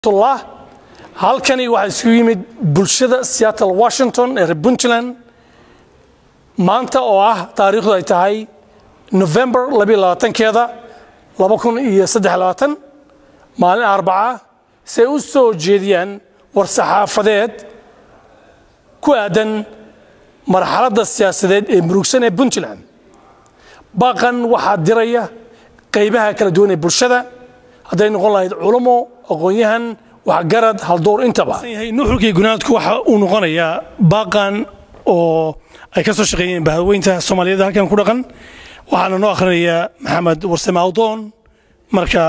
tullah halkani waxaa isugu yimid bulshada seattle washington ee reer puntland maanta oo ah taariikhdu ay tahay november keeda maalin arbaca si ay u soo jeediyaan war-saxaafadeed ku aadan marxaladda siyaasadeed ee murugsan ee puntland baaqan waxaa diraya qaybaha kala duwan ee bulshada hadday noqon lahayd culummo aqoon-yahan waxgarad haldoor intaba nuxurkii gunaadku waxa uu noqonayaa baaqan oo ay ka soo shaqeeyeen bahadweynta soomaaliyeed halkan ku dhaqan waxaana noo akhrinayaa maxamed warsame awdoon marka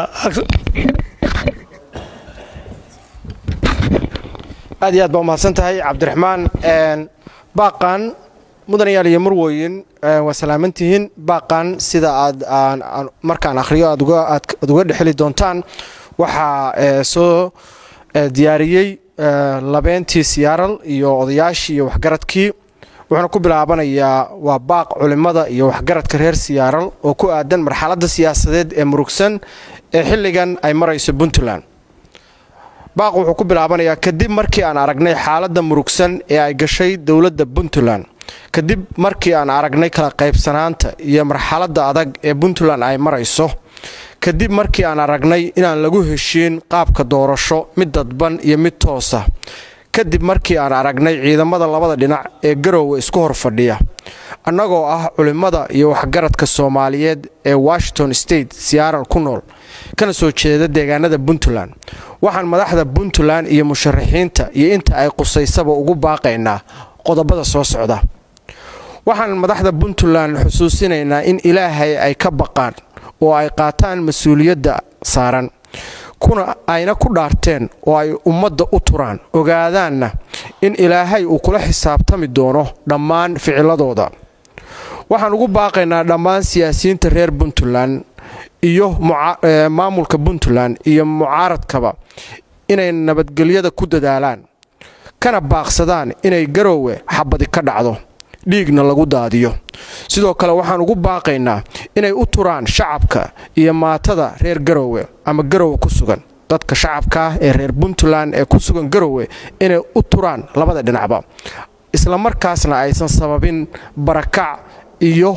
aad iyo aad baa umahadsan tahay cabdiraxmaan baaqan mudanayaal iyo marwoyin waa salaamantihiin baaqan sida aad markaan akhriyo aad uga dhexeli doontaan waxaa soo diyaariyey labeentii siyaaral iyo odayaashii iyo waxgaradkii wuxuuna ku bilaabanayaa waa baaq culimmada iyo waxgaradka reer siyaaral oo ku aadan marxaladda siyaasadeed ee murugsan ee xilligan ay marayso puntland baaq wuxuu ku bilaabanayaa kadib markii aan aragnay xaaladda murugsan ee ay gashay dowladda puntland kadib markii aan aragnay kala qaybsanaanta iyo marxaladda adag ee puntland ay marayso kadib markii aan aragnay inaan lagu heshiin qaabka doorasho mid dadban iyo mid toosa kadib markii aan aragnay ciidamada labada dhinac ee garoowe isku hor fadhiya annagoo ah culimmada iyo waxgaradka soomaaliyeed ee washington state siyaaral ku nool kana soo jeeda deegaanada puntland waxaan madaxda puntland iyo musharaxiinta iyo inta ay qusaysaba ugu baaqaynaa qodobada soo socda waxaan madaxda puntland xusuusinaynaa in ilaahay ay ka baqaan oo ay qaataan mas-uuliyadda saaran kuna ayna ku dhaarteen oo ay ummadda u turaan ogaadaanna in ilaahay uu kula xisaabtami doono dhammaan ficiladooda waxaan ugu baaqaynaa dhammaan siyaasiyiinta reer puntland iyo maamulka puntland iyo mucaaradkaba inay nabadgelyada ku dadaalaan kana baaqsadaan inay garoowe xabadi ka dhacdo dhiigna lagu daadiyo sidoo kale waxaan ugu baaqaynaa inay u turaan shacabka iyo maatada reer garoowe ama garoowe ku sugan dadka shacabka ah ee reer puntland ee ku sugan garoowe inay u turaan labada dhinacba islamarkaasna aysan sababin barakac iyo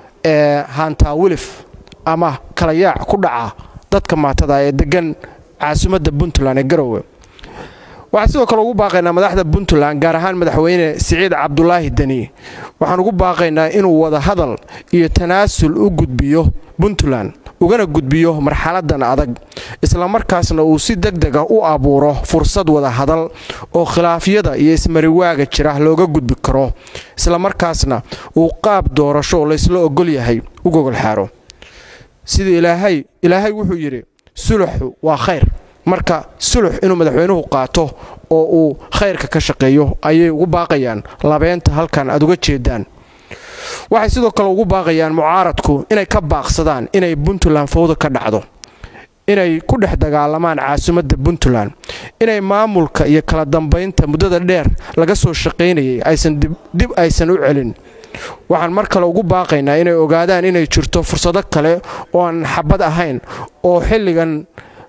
haantaawilif ama kala yaac ku dhaca dadka maatada ee degan caasimadda puntland ee garoowe waxaan sidoo kale ugu baaqaynaa madaxda puntland gaar ahaan madaxweyne siciid cabdulaahi deni waxaan ugu baaqaynaa inuu wada hadal iyo tanaasul u gudbiyo puntland ugana gudbiyo marxaladan adag islamarkaasna uu si deg deg ah u abuuro fursad wada hadal oo khilaafyada iyo ismariwaaga jira looga gudbi karo islamarkaasna uu qaab doorasho oo laysla ogol yahay u gogol xaaro sida ilaahay ilaahay wuxuu yidhi suluxu waa khayr marka sulux inuu madaxweynuhu qaato oo uu khayrka ka shaqeeyo ayay ugu baaqayaan labeenta halkan aad uga jeedaan waxay sidoo kale ugu baaqayaan mucaaradku inay ka baaqsadaan inay puntland fowda ka dhacdo inay ku dhex dagaalamaan caasimadda puntland inay maamulka iyo kala dambaynta muddada dheer laga soo shaqaynayay aysan dib aysan u celin waxaan mar kale ugu baaqaynaa inay ogaadaan inay jirto fursado kale oo aan xabad ahayn oo xilligan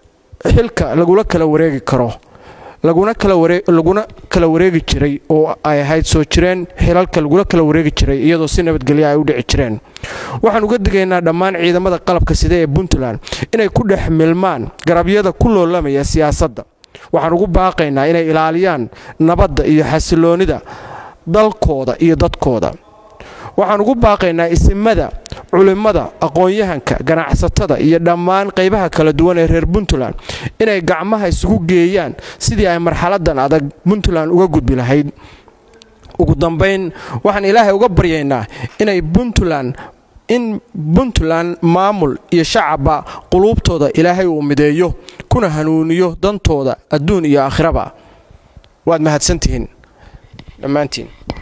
xilka lagula kala wareegi karo laguna kala wareegi jiray oo ay ahayd soo jireen xilalka lagula kala wareegi jiray iyadoo si nabadgelya ay u dhici jireen waxaan uga digaynaa dhammaan ciidamada qalabka sida ee puntland inay ku dhex milmaan garabyada ku loolamaya siyaasadda waxaan ugu baaqaynaa inay ilaaliyaan nabadda iyo xasiloonnida dalkooda iyo dadkooda waxaan ugu baaqaynaa isimada culimmada aqoon-yahanka ganacsatada iyo dhammaan qaybaha kala duwan ee reer puntland inay gacmaha isugu geeyaan sidii ay marxaladan adag puntland uga gudbi lahayd ugu dambayn waxaan ilaahay uga baryaynaa inay puntland in puntland maamul iyo shacabba quluubtooda ilaahay uu mideeyo kuna hanuuniyo dantooda adduun iyo aakhiraba waad mahadsantihiin dhammaantiin